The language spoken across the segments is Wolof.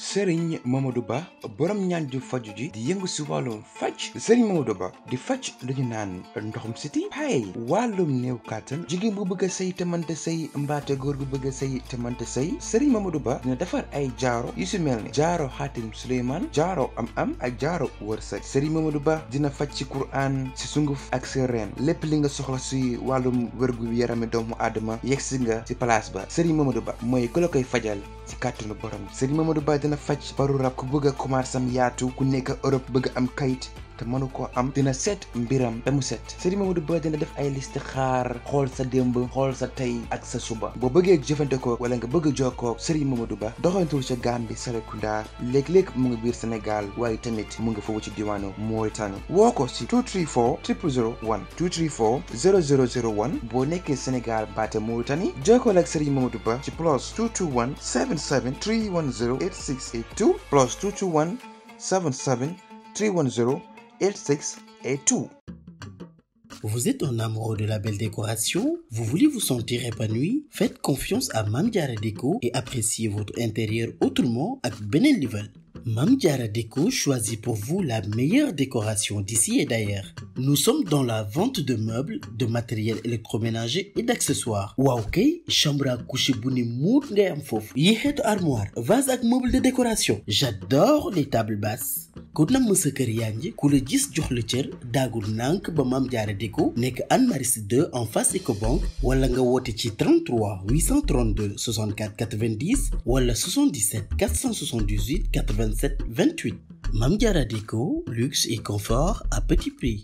Serigne Mamadou Ba borom ñaan ju faju ji di yëngu si wàllum faj Serigne Mamadou Ba di faj lu ñu naan ndoxum siti pay wàllum néew kàttan jigéen bu bëgg a sëy te mënta sëy mbaate góor gu bëgg a sëy te mënta sëy Serigne Mamadou Ba dina defar ay jaaro yu si mel ni jaaro xaatim Suleymaan jaaro am am ak jaaro wërsëg Serigne Mamadou Ba dina faj ci Qur'an si sunguf ak si reen lépp li nga soxla si wàllum wérgu yarami doomu aadama yegg si nga si place ba Serigne Mamadou Ba mooy ku la koy fajal ci kàttanu borom Serigne Mamadou Ba dina faj baru rab ku bëgg a commencé am yaatu ku nekk Europe bëgg am kayit te mënu koo am dina seet mbiram ba mu set Serigne Mamadou Ba dina def ay liste xaar xool sa démb xool sa tey ak sa suba boo bëggee jëfandikoo wala nga bëgg a jokkoo Serigne Mamadou Ba doxantul ca Gambie Serekunda léeg-léeg mu ngi biir Sénégal waaye tamit mu ngi foofu ci diwaanu Mauritanie woo ko si 234 0001 234 0001 boo nekkee Sénégal baate Mauritanie jokkoo ak Serigne Mamadou Ba ci plus 221 77 310 8682 plus 221 77 310 86 et tout. Vous êtes un amoureux de la belle décoration Vous voulez vous sentir épanoui Faites confiance à Mam Diarra Déco et appréciez votre intérieur autrement avec Benen Level. Mam Diarra Déco choisit pour vous la meilleure décoration d'ici et d'ailleurs. Nous sommes dans la vente de meubles, de matériel électroménager et d'accessoires. waaw kay chambre à coucher bu ni muut ngay am foofu yi xeetu armoire vase ak meuble de décoration. J'adore les tables basses. ku namm sa kër yaa ngi ku la gis jox la cër daagul nànk ba Mam Diarra Déco nekk Anne Maris 2 en face Ecobank wala nga woote ci 33 832 64 90 wala 77 478 87 28 Mam Diarra Déco luxe et confort à petit prix.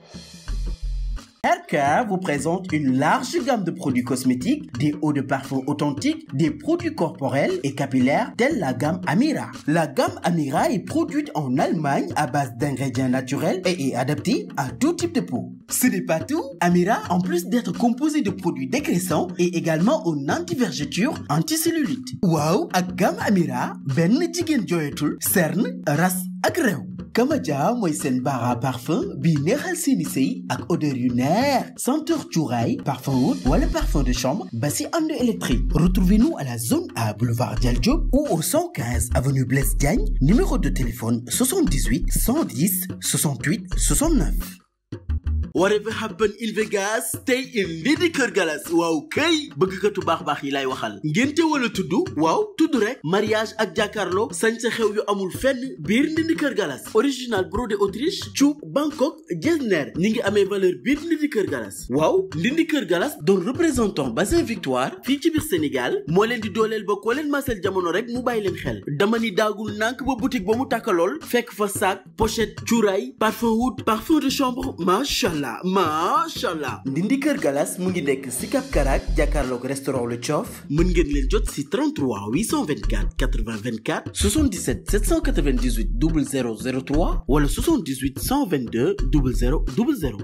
RK vous présente une large gamme de produits cosmétiques, des eaux de parfum authentiques, des produits corporels et capillaires tels la gamme Amira. La gamme Amira est produite en Allemagne à base d'ingrédients naturels et est adaptée à tout type de peau. Ce n'est pas tout. Amira, en plus d'être composé de produits dégraissants, est également un anti-vergeture, anti-cellulite. Waaw ak gamme Amira benn jigéen jooyatul cerne ras ak réew. Kamaja mooy seen bara parfum bii neexal seeni sëy ak odeur yu neex senteur cuuraay parfum oud wala parfum de chambre ba si ànd électrique retrouvez-nous à la zone A boulevard Dial Diop ou au 115 avenue Blaise Diagne numéro de téléphone 78 110 68 69 whatever happen in Vegas stay in Ndindy Kër Galas waaw kay bëggkatu baax baax yi lay waxal ngénte wala tudd waaw tudd rek mariage ak jàkkaarloo sañ sa xew yu amul fenn biir Ndindy Kër Galas original brodé Autriche cuub Bangkok Getzner ñi ngi amee valeur biir Ndindy Kër Galas waaw Ndindy Kër Galas doon représentant bassin Victoire fii ci biir Sénégal moo leen di dooleel ba koo leen masel jamono rek mu bàyyi leen xel dama ni daagul nànk ba boutique ba mu tàkkalool fekk fa sac pochette cuuraay parfum oud parfum de chambre macha allah macha allah Ndindy Kër Galas mu ngi nekk si Cap Karak jàkkaarloog restaurant Le Thiof mën ngeen leen jot si 33 824 80 24 77 798 0003 wala 78 122 00 00.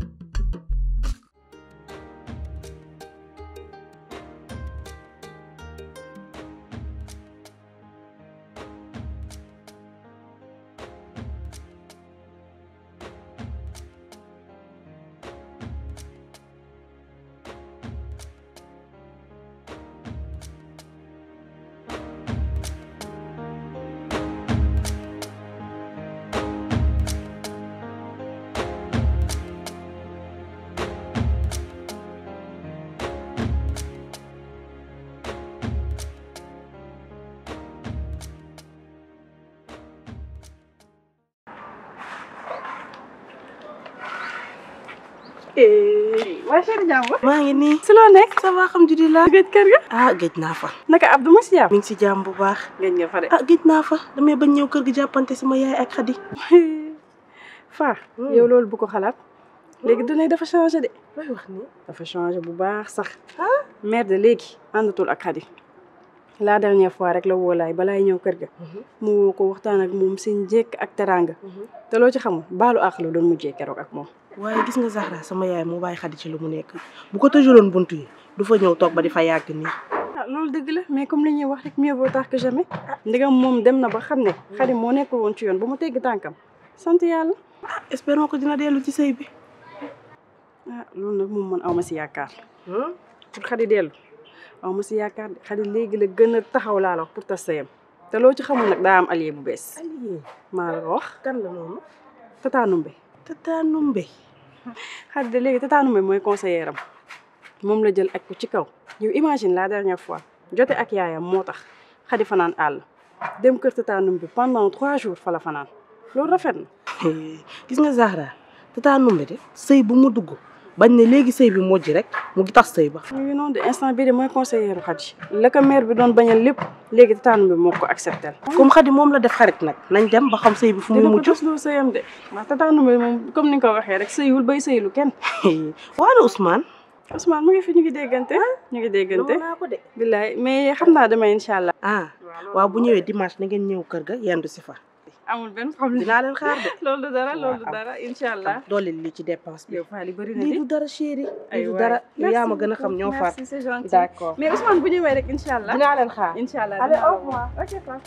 waa Cheikh Diambo. maa ngi nii. si loo nekk. ça va alhamdulilah. géej kër ga. ah géej naa fa. naka Abdou ma si jàmm. mi ngi si jàmm bu baax. géej nga fa de. ah géej naa fa damay bañ ñëw kër gi jàppante sama yaay ak xadi. Faa. yow loolu bu ko xalaat. léegi dinañ dafa changé de. looy wax nii. dafa changé bu baax sax. mère de léegi àndatul ak xadi. la dernière fois rek la woolaay balaay ñëw kër ga. mu woo ko waxtaan ak moom seen njëkk ak teraanga. te loo ci xamul baalu àq la doon mujjee keroog ak moom. waaye gis nga Zahra sama yaay moo bàyyi xadi ci lu mu nekk bu ko tëjaloon buntu yi du fa ñëw toog ba di fa yàgg nii. ah loolu dëgg la mais comme li ñuy wax rek mieux vaut tard que jamais. ndigam moom dem na ba xam ne. xadi moo nekkul woon ci yoon ba mu tegg tànkam. sant yàlla. ah espérons que dina dellu ci sëy bi. ah loolu nag moom man aw ma si yaakaar. pour xadi dellu aw ma si yaakaar de xadi léegi la gën a taxaw laa la wax pour tas sëyam. te loo ci xamul nag daa am allié bu bees allié maa la ko wax kan la noonu Tata Numbe Tata Numbe xarit de léegi Tata Numbe mooy conseillère am moom la jël ak ko ci kaw yow imagine la dernière fois jote ak yaayam moo tax xadi fanaan àll dem kër Tata Numbe pendant trois jours fa la fanaan loolu rafet na gis nga Zahra Tata Numbe de sëy bu mu dugg bañ ne léegi sëy bi mujj rek mu ngi tax sëy ba ñu ngi noonu de instant bii de mooy conseillère xadi la ko maire bi doon bañal lépp léegi Tata Numbe moo ko accepté comme xadi moom la def xarit nag nañ dem ba xam sëy bi fu mu dina ko mujj tos lu sëyam de ndax Tata Numbe moom comme ni nga ko waxee rek sëyul bay sëylu kenn waana Ousmane Ousmane mu ngi fi ñu ngi déggante ñu ngi déggante naa ko de billaay mais xam naa demain incha allah ah waaw bu ñëwee dimanche na ngeen ñëw kër ga yendu si fa amul benn problème dinaa leen xaar de loolu du dara loolu du waaw. dara incha allah doole li ci dépense bi yow Fally bëri na lii di du dara chéri ay lii du waay. dara Merci yaa ma gën a xam beaucoup. ñoo far merci c'est gentil d'accord mais Ousmane bu ñëwee rek incha allah dinaa leen xaar incha allah Allez, dinaa au la revoir. woo. ok Fally.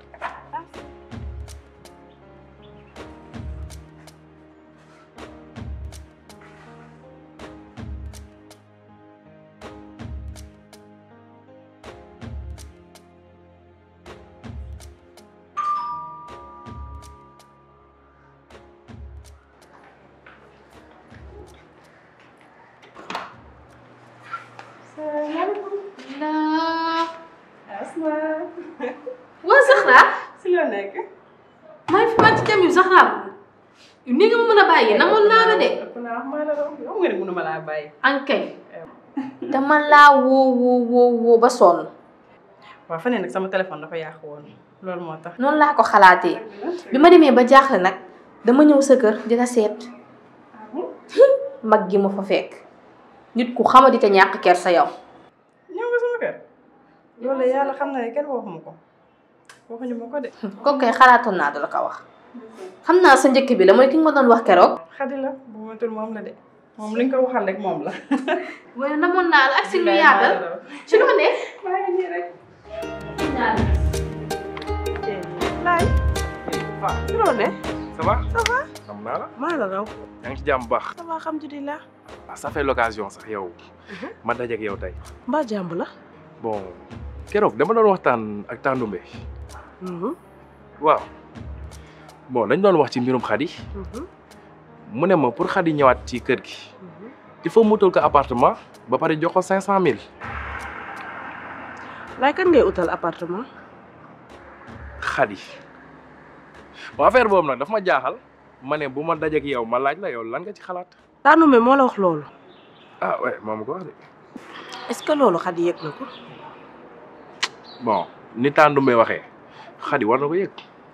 laa Asma waa Zahra si loo nekk maa ngi fi wàcc dem yu Zahra yu ni nga ma mën a bàyyi namoon naa la de ëpp naa wax maa la doon yow nga ne mënuma laa bàyyi ankay dama laa woo woo woo woo ba sonn waaw fan yii nag sama téléphone dafa yàqu woon loolu moo tax noonu laa ko xalaatee bi ma demee ba jaaxle nag dama ñëw sa kër di la seet mag gi ma fa fekk nit ku xamadi te ñàkk ker sa yow ñëw nga sama kër loolu la yàlla xam na ne kenn waxuma ko waxuñu ma ko de kooku kay xalaatoon naa dala ko wax xam naa sa njëkk bi la mooy ki nga ma doon wax keroog xadi la bu matul moom la de moom li nga ko waxal rek moom la waaye namoon naa la ak si lu yaatal ci lu ma ne maa ngi nii rek laay waaw si loo ne ça va ça va xam naa la maa la raw yaa ngi ci jàmm bu baax ça va alhamdulilah ah ça fait l'occasion sax yow ma dajeek yow tey mbaa jàmb la bon keroog dama doon waxtaan ak Tandumbe waaw bon dañ doon wax ci mbirum Khady mu ne ma pour Khady ñëwaat ci kër gi il faut mu utal ko appartement ba pare jox ko cinq cent mille laay kan ngay utal appartement Khady bon affaire boobu nag daf ma jaaxal ma ne bu ma dajeek yow ma laaj la yow lan nga ci xalaat Tandumbe moo la wax loolu ah ouais moom ko wax de est-ce que loolu xadi yëg na ko bon ni Tandumbe waxee Khady war na ko yëg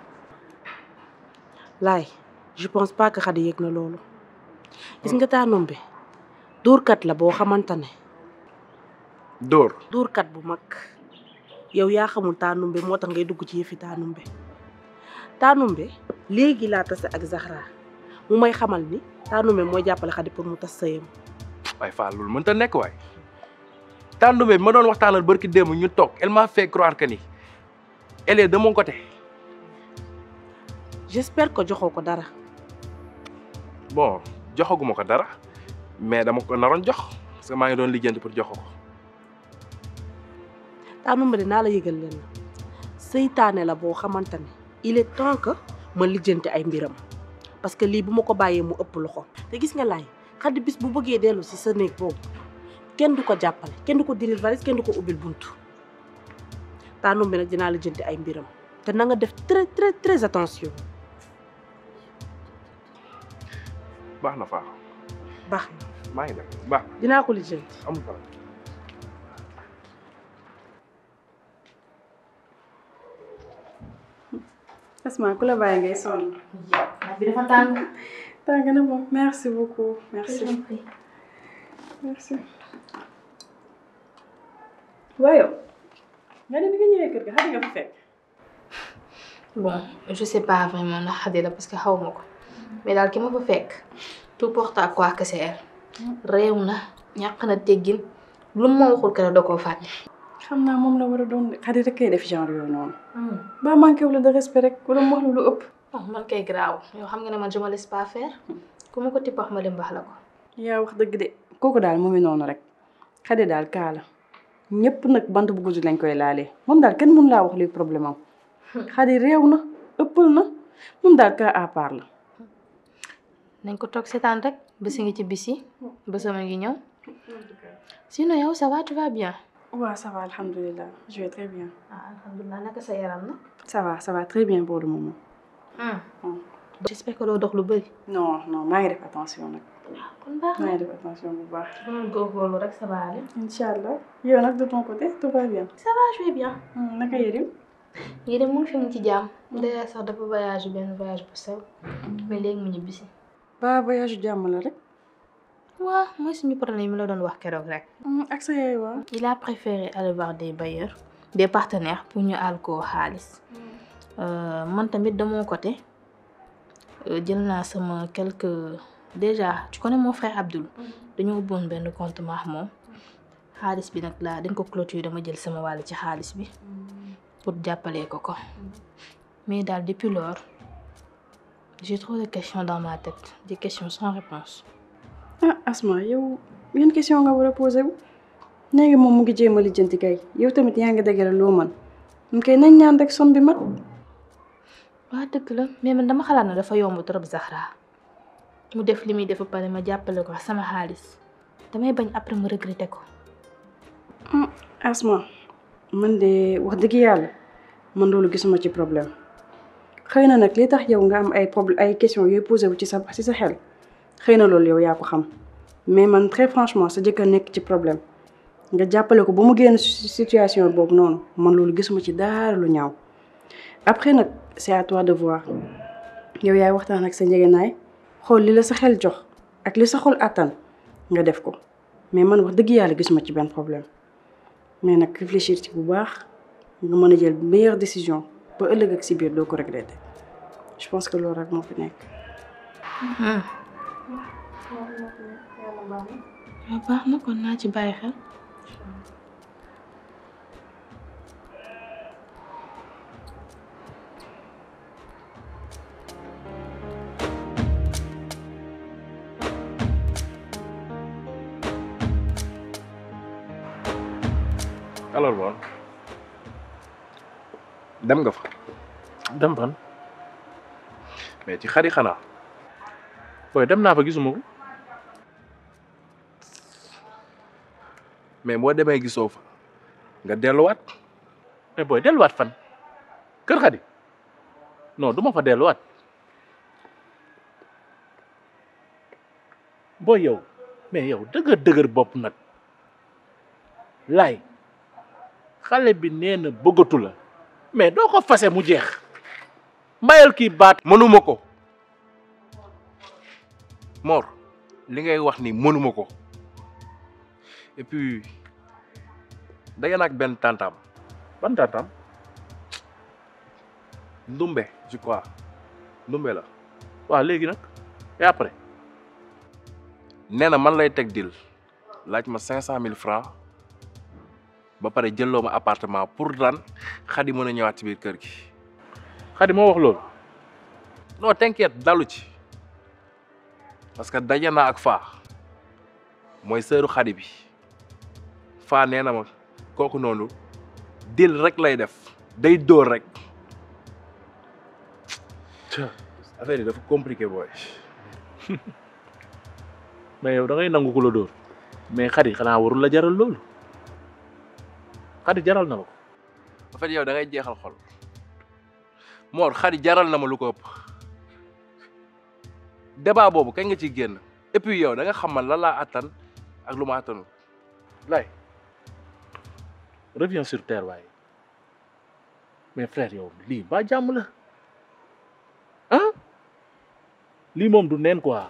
laay je pense pas que xadi yëg na loolu gis nga Tandumbe dóorkat la boo xamante ne dóor dóorkat bu mag yow yaa xamul Tandumbe moo tax ngay dugg ci yëfi Tandumbe Tandumbe léegi laa tase ak Zahra mu may xamal ni Tandumbe mooy jàppale xadi pour mu tas sëyam waaye Fall loolu mënta nekk waay Tandumbe bi ma doon waxtaanal barki démb ñu toog elle m'a fait croire que ni elle est de mon côté j'espère que joxoo ko dara bon joxaguma ko dara mais dama ko naroon jox parce que maa ngi doon lijjanti pour jox ko Tandumbe dinaa la yëgal leen na seytaane la boo xamante ne il est temps que ma lijjanti ay mbiram parce que lii bu ma ko bàyyee mu ëpp loxo te gis nga laay xaddi bis bu bëggee dellu si sa néeg boobu kenn du ko jàppale kenn du ko diril valise kenn du ko ubbil buntu Tandumbe nag dinaa lijjanti ay mbiram te na nga def très très très attention baax na faa baax maa ngi dem baax na dinaa ko lijjanti na amul problème Asma ku la bàyyi ngay sonn ndax bi dafa tàng tàng na moom merci beaucoup merci merci waaye nga ne bi nga ñëwee kër ga xam nga fa fekk bon je sais pas vraiment ndax xadi la parce que xaw ma ko mais daal ki ma fa fekk tout porte à croire que c'est elle réew na ñàkk na teggin lu ma waxul que da koo fàtte. xam naa moom la war a doon xadi rek kay def genre yooyu noonu ba manqué wu la de respect rek wala mu wax la lu ëpp oh man kay garaaw yow xam nga ne man je me laisse pas faire ku ma ko tibb wax ma dem baax la ko. yaa wax dëgg de kooku daal mu ngi noonu rek xadi daal kaa la ñëpp nag bant bu gudd lañ koy laalee moom daal kenn mënu laa wax luy problème am Khady réew na ëppal na moom daal cas à part la nañ ko toog seetaan rek bési ngi ci bis yi bésama ngi ñëw sinon yow ça va tu vas bien waaw ça va alhamdulilah je vais très bien ah alhamdulilah naka sa yaram na ça va ça va très bien pour le moment j'espère que doo dox lu bëri non non maa ngi def attention nag kon baax maa na ngi def attention bu baax dama góorgóorlu rek ça va aller incha allah yow nag de ton côté tout va bien ça va je vais bien naka yërim yéen mu ngi fi mu ci jàmm d'ailleurs sax dafa voyage benn voyage bu sew mais léegi mu ñibbisi ba voyage jàmm la rek waaw mooy suñu problème yi mu la doon wax keroog rek ak sa yaay waaw il a préféré aller voir des bailleurs des partenaires pour ñu àll koo xaalis man tamit de mon côté jël naa sama quelques déjà tu connais mon frère Abdoul dañoo ubboon benn compte maax moom xaalis bi nag laa dañ ko clôture dama jël sama wàll ci xaalis bi pour jàppalee ko ko mais daal depuis lors j'ai trop de questions dans ma tête des questions sans réponse ah Asma yow yan question nga war a posé wu léegi moom mu ngi jéem a lijjanti kay yow tamit yaa ngi dëgëral loo mën ñu koy nañ ñaan rek som bi mat waa dëgg la mais man dama xalaat na dafa yomb trop Zahra mu def li muy def ba pare ma jàppale ko sama xaalis damay bañ après mu regretter ko Asma man de wax dëgg yàlla man loolu gisuma ci problème xëy na nag li tax yow nga am ay problème ay question yooyu posé wu ci sa ci sa xel xëy na loolu yow yaa ko xam mais man très franchement sa jëkkër nekk ci problème nga jàppale ko ba mu génn situation boobu noonu man loolu gisuma ci dara lu ñaaw après nag c'est à toi de voir yow yaay waxtaan ak sa njëgënaay xool li la sa xel jox ak li sa xol àttan nga def ko mais man wax dëgg yàlla gisuma ci benn problème mais nag réfléchir ci bu baax nga mën a jël meilleure décision ba ëllëg ak si biir doo ko regretter je pense que loolu rek moo fi nekk. waaw baax na kon naa ci bàyyi xel. alors bon dem nga fa dem fan mais ci xari xanaa booy dem naa fa gisuma ko mais boo demee gisoo fa nga delluwaat mais booy delluwaat fan kër Xadi non du ma fa delluwaat booy yow mais yow dëgër dëgër bopp nag laay xale bi nee na bëggatu la mais doo ko fase mu jeex mbayal kii baat mënuma ko Mor li ngay wax ni mënuma ko et puis daje naa ak benn tantam ban tantam Ndumbe je crois Ndumbe la waaw léegi nag et après nee na man lay teg dil laaj ma cinq cent mille francs ba pare jëlloo ma appartement pour lan Xadi mën a ñëwaat ci biir kër gi Xadi moo wax loolu non t'inquiète dalu ci parce que daje naa ak faa mooy sëru Xadi bi faa nee na ma kooku noonu dil rek lay def day dóor rek affaire yi dafa compliqué booy mais yow da ngay nangu ku la dóor mais Xadi xanaa warul la jaral loolu Xadi jaral na la ko en fait yow da ngay jeexal xol Mor Xadi jaral na ma lu ko ëpp débat boobu kañ nga ciy génn et puis yow da nga xam man lan laa attan ak lu ma attanul lay reviens sur terre waaye mais frère yow lii ba jàmm la ah lii moom du neen quoi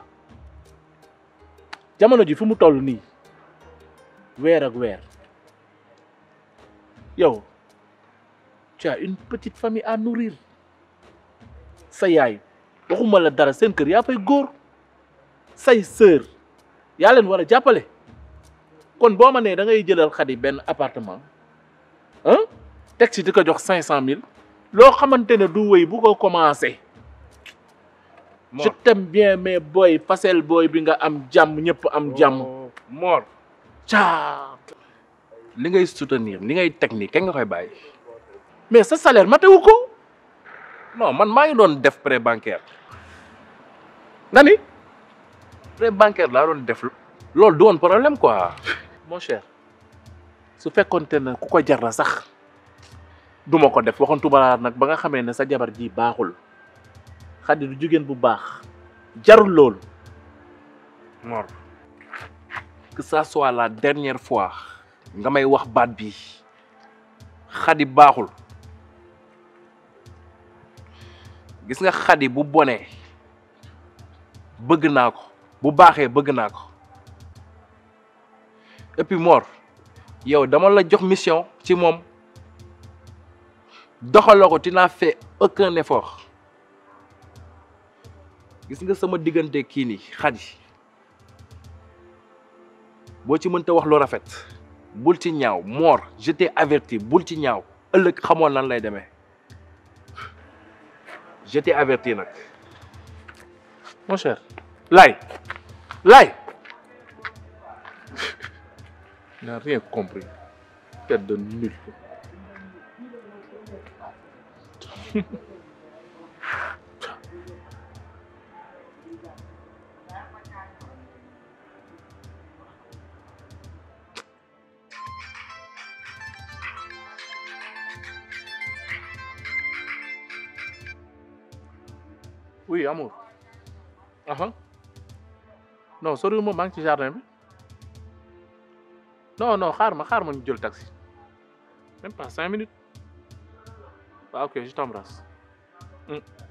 jamono ji fu mu toll nii weer ak weer yow tu as une petite famille à nourrir sa yaay waxuma la dara seen kër yaa fay góor say sœur yaa leen war a jàppale kon boo ma nee da ngay jëlal Xadi benn appartement ah teg ci di ko jox cinq cent mille loo xamante ne du wéy bu ko commencé je t'aime bien mais booy fasel booy bi nga am jàmm ñëpp am jàmm Mor caa li ngay soutenir li ngay teg nii kañ nga koy bàyyi mais sa salaire matewu ko non man maa ngi doon def prêt bancaire nga ni prêt bancaire laa doon def loolu du woon problème quoi mon cher su fekkonte ne ku ko jar la sax duma ko def waxantuma laa nag ba nga xamee ne sa jabar ji baaxul Xadi du jigéen bu baax jarul loolu Mor que ça soit la dernière fois nga may wax baat bi Xadi baaxul gis nga Xadi bu bonee bëgg naa ko bu baaxee bëgg naa ko et puis Mor yow dama la jox mission ci moom doxaloo ko tu n'as fait aucun effort gis nga sama diggante kii nii Xadi boo ci mënta wax lu rafet bul ci ñaaw Mor je t'ai averti bul ci ñaaw ëllëg xamoon lan lay demee je t'ai averti nag mon cher Laye Laye il n'a rien compris tête de nul oui amour aha non soriwul ma maa ngi ci jardin bi non non xaar ma xaar ma ñu jël taxi même pas cinq minutes waaw ok je t'embrasse. Mm.